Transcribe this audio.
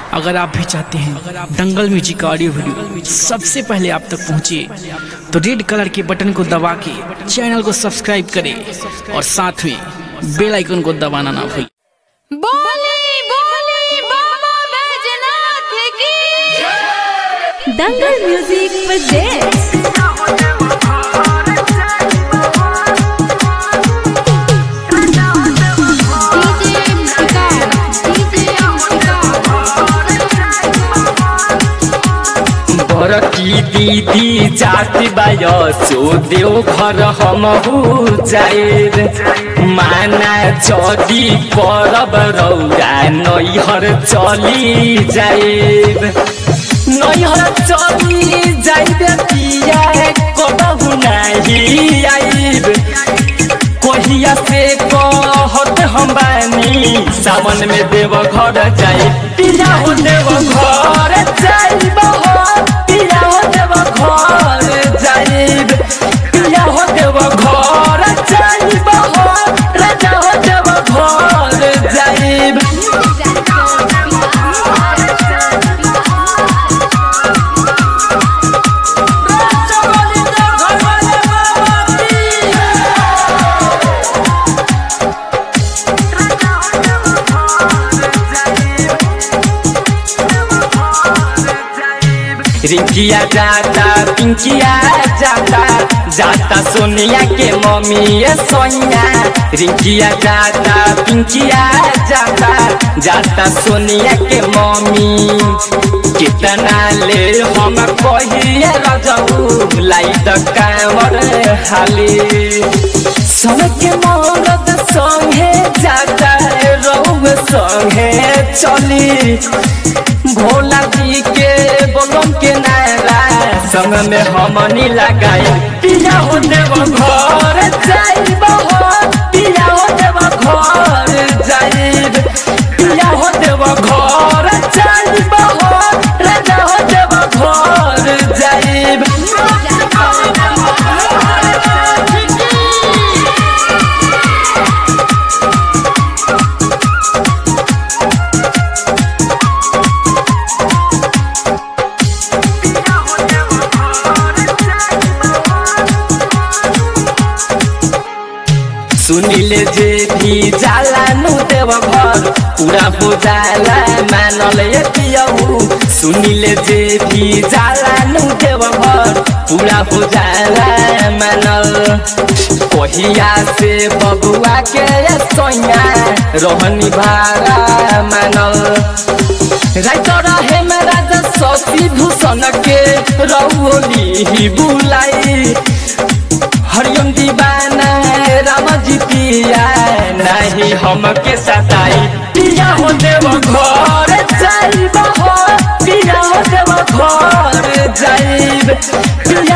अगर आप भी चाहते हैं दंगल म्यूजिक का ऑडियो वीडियो सबसे पहले आप तक पहुंचे तो रेड कलर के बटन को दबा के चैनल को सब्सक्राइब करें और साथ में बेल आइकन को दबाना ना भूलें बोली बोली बाबा बैजनाथ की Dangal music presents DJ Muska DJ बरकी दीदी जाति बाय सो देव घर हमहु जाएर माना जदी परब रौरा नैहर चली जाएर नैहर चली जाइबे पिया कबहु नाही आइब कहिया से कहत हम बानी सावन में देव घर जाई पिया हो देव घर जाइब हो पिया हो देव घर जाइब पिया हो देव घर जाइब हो राजा हो देव घर जाइब रिंकिया जाता पिंकिया जाता जाता सोनिया के मम्मी ये सोनिया रिंकिया जाता पिंकिया जाता जाता सोनिया के मम्मी कितना ले हम कहिए रजऊ लाई द कामर हाली सबके मरद संगे जाता रौब संगे चली भोला जी के बोलम के नारा संग में हमनी लगाई पिया हो देव घर जाइब हो पिया हो देव घर जाइब पिया हो देव घर जाइब हो राजा हो देव घर जाइब सुनिले जे भी जाला नु देव घर पूरा हो जाला मानल ये पियऊ सुनिले जे भी जाला नु देव घर पूरा हो जाला मानल कहिया से बबुआ के सोया रहनी भारा मानल राइत रहे में राजा शशि भूषण के रौली ही बुलाई हरियम दीवाना राम जी पिया नहीं हमके सताई पिया हो देव घर जाइब हो पिया हो देव घर जाइब पिया